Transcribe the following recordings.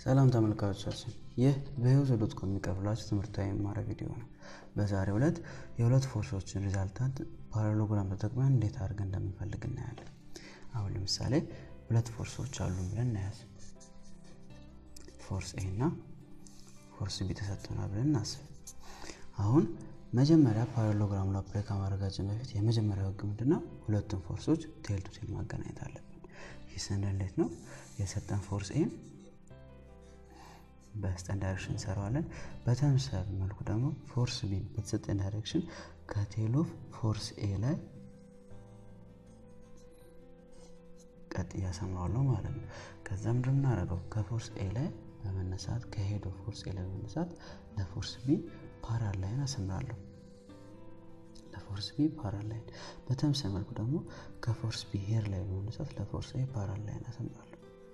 ሰላም ተመልካቾቻችን፣ ይህ በህይወት ዶት ኮም የሚቀርብላችሁ ትምህርታዊ መማሪያ ቪዲዮ ነው። በዛሬው ዕለት የሁለት ፎርሶችን ሪዛልታንት ፓራሎግራም ተጠቅመን እንዴት አድርገን እንደምንፈልግ እናያለን። አሁን ለምሳሌ ሁለት ፎርሶች አሉ ብለን እናያዝ። ፎርስ ኤ እና ፎርስ ቢ ተሰጥቶናል ብለን እናስብ። አሁን መጀመሪያ ፓራሎግራሙ አፕላይ ከማድረጋችን በፊት የመጀመሪያው ህግ ምንድነው? ሁለቱም ፎርሶች ቴል ቱ ቴል ማገናኘት አለብን። ይህ ስንል እንዴት ነው? የሰጠን ፎርስ ኤን በስጠን ዳይሬክሽን እንሰራዋለን። በተመሳሳይ መልኩ ደግሞ ፎርስ ቢን በተሰጠን ዳይሬክሽን ከቴል ኦፍ ፎርስ ኤ ላይ ቀጥ እያሰምረዋለሁ ማለት ነው። ከዛ ምንድን የምናደርገው ከፎርስ ኤ ላይ በመነሳት ከሄድ ኦፍ ፎርስ ኤ ላይ በመነሳት ለፎርስ ቢ ፓራል ላይን አሰምራለሁ። ለፎርስ ቢ ፓራል ላይን። በተመሳሳይ መልኩ ደግሞ ከፎርስ ቢ ሄር ላይ በመነሳት ለፎርስ ኤ ፓራል ላይን አሰምራለሁ።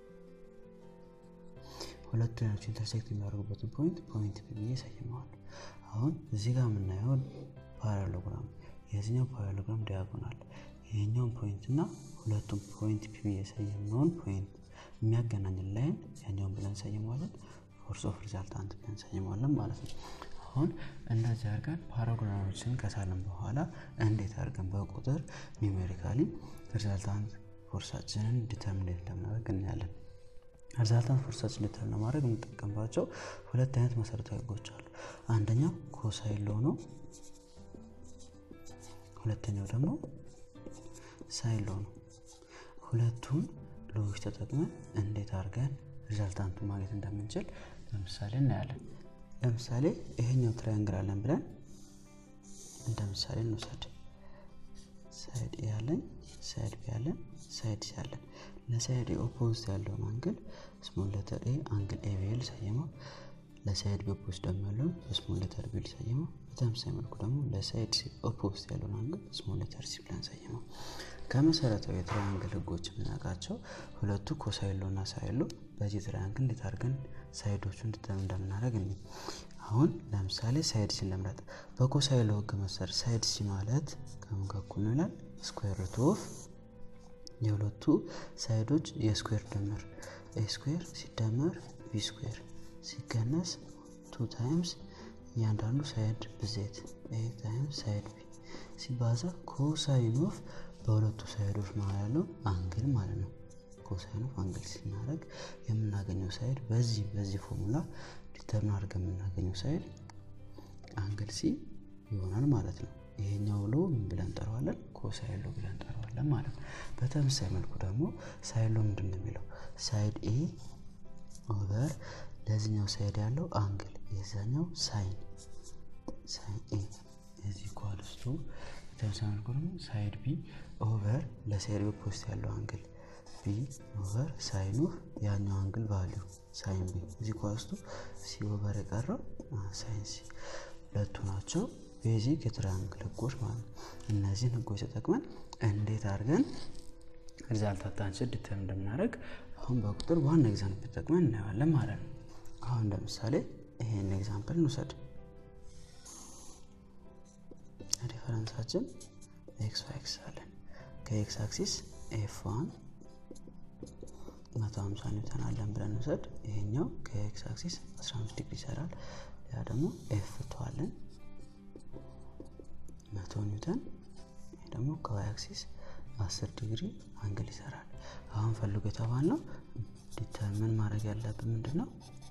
ሁለቱ ላይኖች ኢንተርሴክት የሚያደርጉበትን ፖይንት ፖይንት ቢ ብዬ ሰይመዋለሁ። አሁን እዚህ ጋር የምናየው ፓራሎግራም የዚህኛው ፓራሎግራም ዲያጎናል ይሄኛውን ፖይንት እና ሁለቱም ፖይንት ፒ ብዬ የሰየምነውን ፖይንት የሚያገናኝን ላይን ያኛውን ብለን ሰይመዋለን። ፎርስ ኦፍ ሪዛልታንት ብለን ሰይመዋለን ማለት ነው። አሁን እንደዚህ አድርገን ፓራግራሞችን ከሳለን በኋላ እንዴት አድርገን በቁጥር ኒሜሪካሊ ሪዛልታንት ፎርሳችንን ዲተርሚኔት እንደምናደርግ እናያለን። ሪዛልታንት ፎርሳችን ዲተርሚን ለማድረግ የምንጠቀምባቸው ሁለት አይነት መሰረታዊ ህጎች አሉ። አንደኛው ኮሳይን ሎ ነው። ሁለተኛው ደግሞ ሳይን ሎ ነው። ሁለቱን ሎዎች ተጠቅመን እንዴት አድርገን ሪዛልታንቱን ማግኘት እንደምንችል ለምሳሌ እናያለን። ለምሳሌ ይሄኛው ትራያንግል አለን ብለን እንደ ምሳሌ እንውሰድ። ሳይድ ኤ ያለን፣ ሳይድ ቢ ያለን፣ ሳይድ ሲ ያለን። ለሳይድ ኤ ኦፖዚት ያለውን አንግል ስሞል ሌተር ኤ አንግል ኤ ብዬ ልሰይመው። ለሳይድ ቢ ኦፖዚት ደግሞ ያለውን ስሞል ሌተር ቢ ልሰይመው። በተመሳሳይ መልኩ ደግሞ ለሳይድ ሲ ኦፖዚት ያለውን አንግል ስሞል ሌተር ሲ ብለን ሰይመው። ከመሰረታዊ የትራያንግል ህጎች የምናውቃቸው ሁለቱ ኮሳይን ሎ እና ሳይን ሎ በዚህ ትራያንግል እንዴት አድርገን ሳይዶቹን እንድተም እንደምናደርግ እኔ አሁን ለምሳሌ ሳይድ ሲ ለምረጥ። በኮሳይን ሎ ህግ መሰረት ሳይድ ሲ ማለት ከምን ጋር እኩል ነው ይላል? ስኩዌር ሩት ኦፍ የሁለቱ ሳይዶች የስኩዌር ድምር ኤ ስኩዌር ሲደመር ቢ ስኩዌር ሲቀነስ ቱ ታይምስ እያንዳንዱ ሳይድ ብዜት ኤ ታይምስ ሳይድ ቢ ሲባዛ ኮሳይን ኦፍ በሁለቱ ሳይዶች መሀል ያለው አንግል ማለት ነው። ኮሳይን ኦፍ አንግል ስናደርግ የምናገኘው ሳይድ በዚህ በዚህ ፎርሙላ ዲተርሚን አድርገን የምናገኘው ሳይድ አንግል ሲ ይሆናል ማለት ነው። ይሄኛው ሎ ምን ብለን እንጠራዋለን? ኮሳይን ሎ ብለን እንጠራዋለን ማለት ነው። በተመሳሳይ መልኩ ደግሞ ሳይን ሎ ምንድን ነው የሚለው ሳይድ ኤ ኦቨር ለዚህኛው ሳይድ ያለው አንግል የዛኛው ሳይን ሳይን ኤ እዚህ ኳልስቱ በተመሳሳይ መልኩ ደግሞ ሳይድ ቢ ኦቨር ለሳይድ ቢ ፖስት ያለው አንግል ቢ ኦቨር ሳይን ኦፍ ያኛው አንግል ቫሊዩ ሳይን ቢ እዚህ ኳልስቱ ሲ ኦቨር የቀረው ሳይን ሲ ሁለቱ ናቸው ቤዚክ የትራያንግል ህጎች ማለት ነው። እነዚህን ህጎች ተጠቅመን እንዴት አድርገን ሪዛልታንታችን ዲተርሚን እንደምናደርግ አሁን በቁጥር ዋና ኤግዛምፕል ተጠቅመን እናየዋለን ማለት ነው። አሁን ለምሳሌ ይሄን ኤግዛምፕል እንውሰድ። ሪፈረንሳችን ኤክስ ኤክስ አለን። ከኤክስ አክሲስ ኤፍ ዋን መቶ ሀምሳ ኒውተን አለን ብለን እንውሰድ። ይሄኛው ከኤክስ አክሲስ 15 ዲግሪ ይሰራል። ያ ደግሞ ኤፍ ቱ አለን መቶ ኒውተን ይህ ደግሞ ከዋይ አክሲስ 10 ዲግሪ አንግል ይሰራል። አሁን ፈልጎ የተባልነው ዲተርምን ማድረግ ያለብን ምንድን ነው?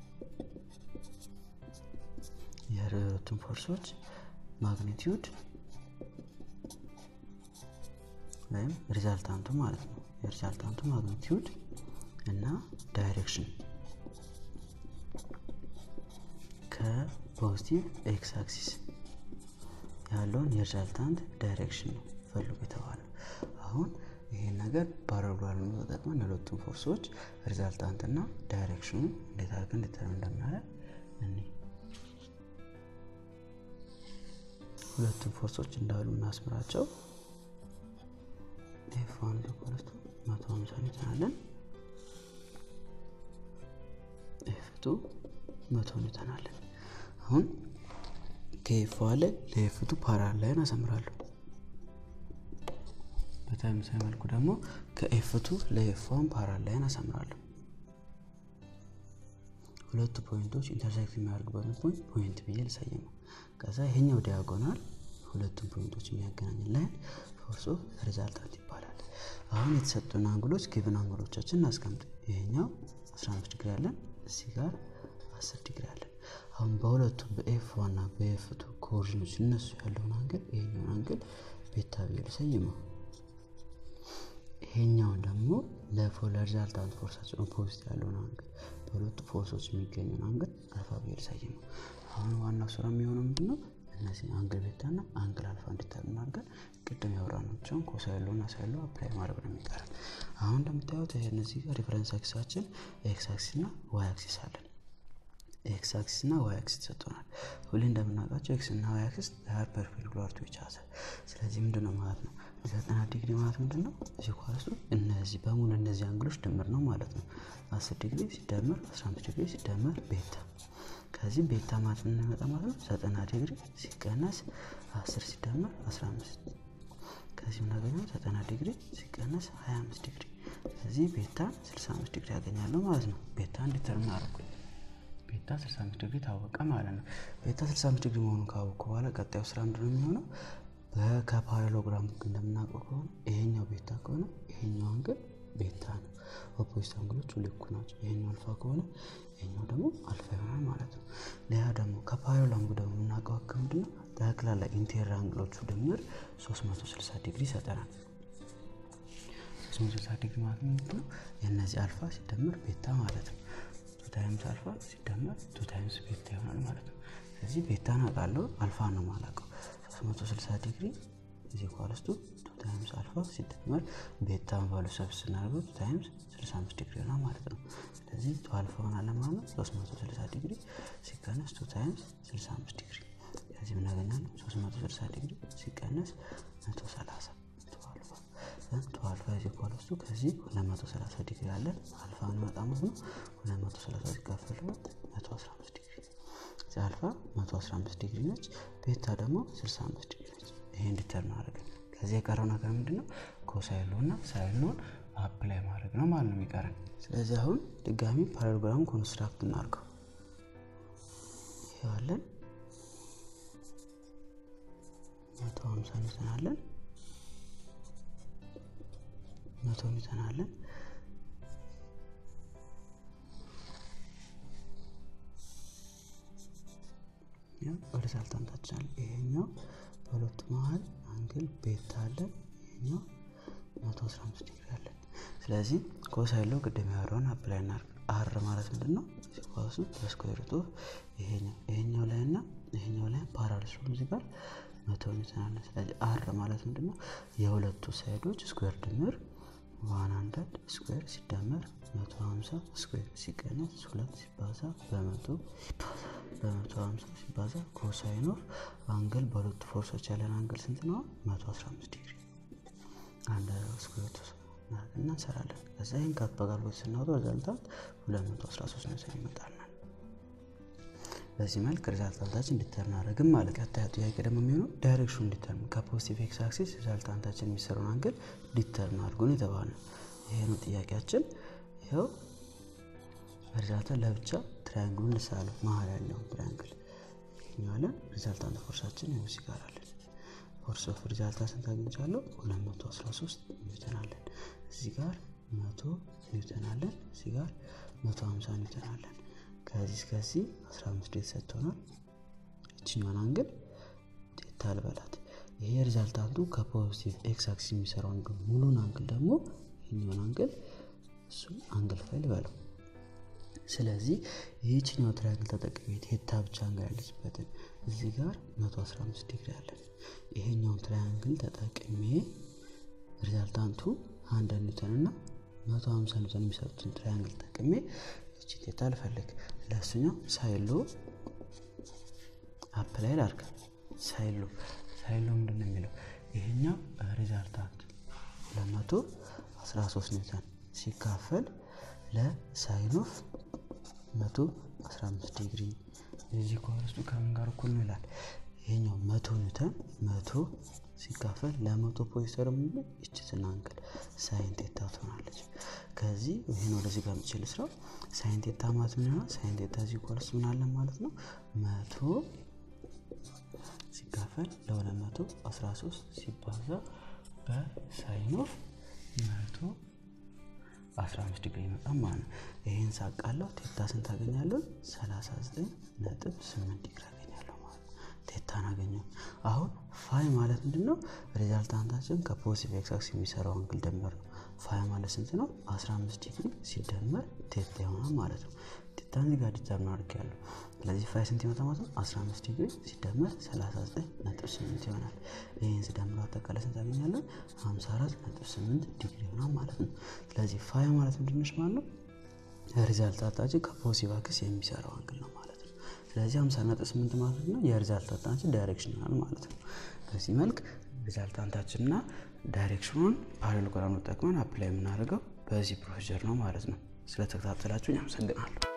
የሁለቱም ፎርሶች ማግኒቲዩድ ወይም ሪዛልታንቱ ማለት ነው። የሪዛልታንቱ ማግኒቲዩድ እና ዳይሬክሽን ከፖዚቲቭ ኤክስ አክሲስ ያለውን የሪዛልታንት ዳይሬክሽን ነው ፈልጎ የተባለው። አሁን ይሄን ነገር ፓራግራም ተጠቅመን የሁለቱም ፎርሶች ሪዛልታንት እና ዳይሬክሽኑ እንዴት አድርገን ዲተርሚን እንደምናደርግ እኔ ሁለቱም ፎርሶች እንዳሉ እናስምራቸው። ኤፍ ዋን ኮለስቱ መቶ ሀምሳ ኒውተን አለን። ኤፍ ቱ መቶ ኒውተን አለን። አሁን ከኤፍ ዋን ላይ ለኤፍ ቱ ፓራል ላይን አሰምራለሁ። በተመሳሳይ መልኩ ደግሞ ከኤፍ ቱ ለኤፍ ዋን ፓራል ላይን አሰምራለሁ። ሁለቱ ፖይንቶች ኢንተርሴክት የሚያደርጉበትን ፖይንት ፖይንት ብዬ ልሰይመው። ከዛ ይሄኛው ዲያጎናል ሁለቱም ፖይንቶች የሚያገናኝ ላይን ፎርስ ኦፍ ሪዛልታንት ይባላል። አሁን የተሰጡን አንግሎች ጊቭን አንግሎቻችን እናስቀምጥ። ይሄኛው 15 ዲግሪ አለን፣ እዚህ ጋር 10 ዲግሪ አለን። አሁን በሁለቱ በኤፍ ዋን እና በኤፍ ቱ ኮኦርዲኔቶች እነሱ ያለውን አንግል ይሄኛውን አንግል ቤታ ብዬ ልሰይመው። ይሄኛውን ደግሞ ለፎር ለሪዛልታንት ፎርሳችን ኦፖዚት ያለውን አንግል በሁለቱ ፎርሶች የሚገኘውን አንግል አልፋ ብዬ ልሰይመው። አሁን ዋናው ስራ የሚሆነው ምንድን ነው? እነዚህ አንግል ቤታ እና አንግል አልፋ እንዲተርን አድርገን ቅድም ያወራናቸውን ኮሳይሎ እና ሳይሎ አፕላይ ማድረግ ነው የሚቀረን። አሁን እንደምታዩት እነዚህ ጋር ሪፈረንስ አክሲሳችን ኤክስ አክሲስ እና ዋይ አክሲስ አለን። ኤክስ አክሲስ እና ዋይ አክሲስ ተሰጥቶናል። ሁሌ እንደምናውቃቸው ኤክስ እና ዋይ አክሲስ ር ፐርፔንዲኩላር ቱ ኢች አዘር። ስለዚህ ምንድን ነው ማለት ነው ዘጠና ዲግሪ ማለት ምንድን ነው? እዚህ ኳሱ እነዚህ በሙሉ እነዚህ አንግሎች ድምር ነው ማለት ነው። አስር ዲግሪ ሲደመር አስራ አምስት ዲግሪ ሲደመር ቤታ ከዚህ ቤታ ማለት የምንመጣ ማለት ነው ዘጠና ዲግሪ ሲቀነስ አስር ሲደመር አስራ አምስት ከዚህ የምናገኘው ዘጠና ዲግሪ ሲቀነስ ሀያ አምስት ዲግሪ ከዚህ ቤታ ስልሳ አምስት ዲግሪ ያገኛለሁ ማለት ነው። ቤታ እንዲተርም አደረኩ። ቤታ 65 ዲግሪ ታወቀ ማለት ነው። ቤታ 65 ዲግሪ መሆኑን ካወቅኩ በኋላ ቀጣዩ ስራ ምንድን ነው የሚሆነው? ከፓራሎግራም እንደምናውቀው ከሆነ ይሄኛው ቤታ ከሆነ ይሄኛው አንግል ቤታ ነው። ኦፖዚት አንግሎች ልኩ ናቸው። ይሄኛው አልፋ ከሆነ ይሄኛው ደግሞ አልፋ ይሆናል ማለት ነው። ሌላ ደግሞ ከፓራሎግራም ደግሞ የምናውቀው ህግ ምንድን ነው? ጠቅላላ ኢንቴሪየር አንግሎቹ ድምር 360 ዲግሪ ይሰጠናል። 360 ዲግሪ ማለት ምንድን ነው? የእነዚህ አልፋ ሲደመር ቤታ ማለት ነው። ቱ ታይምስ አልፋ ሲደመር ቱ ታይምስ ቤታ ይሆናል ማለት ነው። ስለዚህ ቤታን አውቃለሁ፣ አልፋ ነው የማላውቀው። 360 ዲግሪ እዚህ ኳለስቱ ቱ ታይምስ አልፋ ሲደመር ቤታን ቫሉ ሰብ ስናደርገው ቱ ታይምስ 65 ዲግሪ ይሆናል ማለት ነው። ስለዚህ ቱ አልፋ ሆናል ማለት ነው 360 ዲግሪ ሲቀነስ ቱ ታይምስ 65 ዲግሪ ከዚህ ምናገኛለን 360 ዲግሪ ሲቀነስ 130 ቱ አልፋ እዚህ ኳለስቱ ከዚህ 230 ዲግሪ አለን አልፋ እንመጣ ማለት ነው 230 ሲካፈል 115 ዲግሪ እዚህ አልፋ 115 ዲግሪ ነች ቤታ ደግሞ 65 ዲግሪ ነች ይሄ እንዲተርን አድርገን ከዚህ የቀረው ነገር ምንድን ነው ኮሳይሎ እና ሳይሎን አፕላይ ማድረግ ነው ማለት ነው የሚቀረን ስለዚህ አሁን ድጋሚ ፓራሎግራም ኮንስትራክት እናድርገው ይዋለን መቶ ሀምሳ ኒውተን አለን መቶ ኒውተን አለን ሪዛልታንታችን አለ ይሄኛው በሁለቱ መሀል አንግል ቤታ አለን ይሄኛው መቶ አስራ አምስት ዲግሪ አለን ስለዚህ ኮሳይሎ ቅድም ያወራውን አፕላይ እናድርግ አር ማለት ምንድን ነው ሲኳሱ በስኩዌር ሩት ኦፍ ይሄኛው ላይ እና ይሄኛው ላይ ፓራል ሲሆን እዚህ ጋር መቶ ኒውተን አለን ስለዚህ አር ማለት ምንድን ነው የሁለቱ ሳይዶች ስኩዌር ድምር ዋን ሀንድረድ ስኩዌር ሲደመር መቶ ሀምሳ ስኩዌር ሲቀነስ ሁለት ሲባዛ በመቶ በመቶ ሀምሳ ሲባዛ ኮሳይን ኦፍ አንግል በሁለቱ ፎርሶች ያለን አንግል ስንት ነው? መቶ አስራ አምስት ዲግሪ አንድ ስኩዌር እና እንሰራለን። ከዛ ይህን ከአበጋልቦት ስናወጣው ሪዛልታት ሁለት መቶ አስራ ሶስት ነጥብ ይመጣልናል። በዚህ መልክ ሪዛልታንታችን እንዲተርን አደረግም ማለት ቀጣዩ ጥያቄ ደግሞ የሚሆነው ዳይሬክሽኑ እንዲተርን ከፖዚቲቭ ኤክስ አክሲስ ሪዛልታንታችን የሚሰራውን አንግል እንዲተርን አድርጎን የተባለ ይሄ ነው ጥያቄያችን። ይኸው ሪዛልታን ለብቻ ትራያንግሉን ልሳለው መሀል ያለውን ትራያንግል ይኛለን። ሪዛልታንት ፎርሳችን ይኸው እዚህ ጋር አለን። ፎርስ ኦፍ ሪዛልታ ስንት አግኝቻለሁ? 213 ኒውተን አለን። እዚህ ጋር 100 ኒውተን አለን። እዚህ ጋር 150 ኒውተን አለን። ከዚህ እስከዚህ 15 ዴት ሰጥቶናል። እችኛዋን አንግል ቴታ ልበላት። ይሄ ሪዛልታንቱ ከፖዚቲቭ ኤክስ አክሲስ የሚሰራው አንግል ሙሉን አንግል ደግሞ ይህኛውን አንግል እሱ አንግል ፋይል በለው። ስለዚህ ይህችኛው ትራያንግል ተጠቅሜ ቴታ ብቻ አንግል ያለችበትን እዚህ ጋር 115 ዲግሪ አለን። ይሄኛውን ትራያንግል ተጠቅሜ ሪዛልታንቱ አንድ ኒውተን እና 150 ኒውተን የሚሰጡትን ትራያንግል ተጠቅሜ እቺ ቴታ ልፈልግ። ለእሱኛው ሳይሎ አፕላይ ላድርግ። ሳይሎ ሳይሎ ምንድን ነው የሚለው ይሄኛው ሪዛልታንት 213 ኒውተን ሲካፈል ለሳይን ኦፍ 115 ዲግሪ የዚህ ኮረስቱ ከምን ጋር እኩል ነው ይላል። ይሄኛው መቶ መቶ ኒውተን መቶ ሲካፈል ለመቶ ፖዚተር ሙሉ ይችትን አንግል ሳይን ቴታ ትሆናለች። ከዚህ ይህን ወደዚህ ጋር የምችል ስራው ሳይን ቴታ ማለት ምን ይሆናል? ሳይን ቴታ እዚህ ኳልስ ምን አለን ማለት ነው መቶ ሲካፈል ለሁለት መቶ አስራ ሶስት ሲባዛ በሳይን ኦፍ መቶ 15 ዲግሪ ይመጣል ማለት ነው። ይህን ሳቃለው ቴታ ስንት አገኛለሁ? 39 ነጥብ 8 ዲግሪ አገኛለሁ ማለት ነው። ቴታን አገኘው። አሁን ፋይ ማለት ምንድን ነው? ሪዛልታንታችን ከፖዚቲቭ ኤክስ አክሲስ የሚሰራው አንግል ደምር ነው። ፋይ ማለት ስንት ነው? 15 ዲግሪ ሲደመር ቴታ ይሆናል ማለት ነው። ቴታን እዚህ ጋር ዲተርሚን አድርጌያለሁ። ስለዚህ ፋይ ስንት ይመጣ ማለት ነው? 15 ዲግሪ ሲደመር 39 ነጥብ 8 ይሆናል። ይህን ስደምረው አጠቃላይ ስንት አገኛለን? 54 ነጥብ 8 ዲግሪ ይሆናል ማለት ነው። ስለዚህ ፋይ ማለት ምንድን ነች ማለት ነው? ሪዛልታንታችን ከፖዚቲቭ አክሲስ የሚሰራው አንግል ነው ማለት ነው። ስለዚህ 50 ነጥብ 8 ማለት ነው የሪዛልታንታችን ዳይሬክሽን ይሆናል ማለት ነው። በዚህ መልክ ሪዛልታንታችንና ዳይሬክሽኑን ፓራሌሎግራም ጠቅመን አፕላይ የምናደርገው በዚህ ፕሮሲጀር ነው ማለት ነው። ስለተከታተላችሁ አመሰግናለሁ።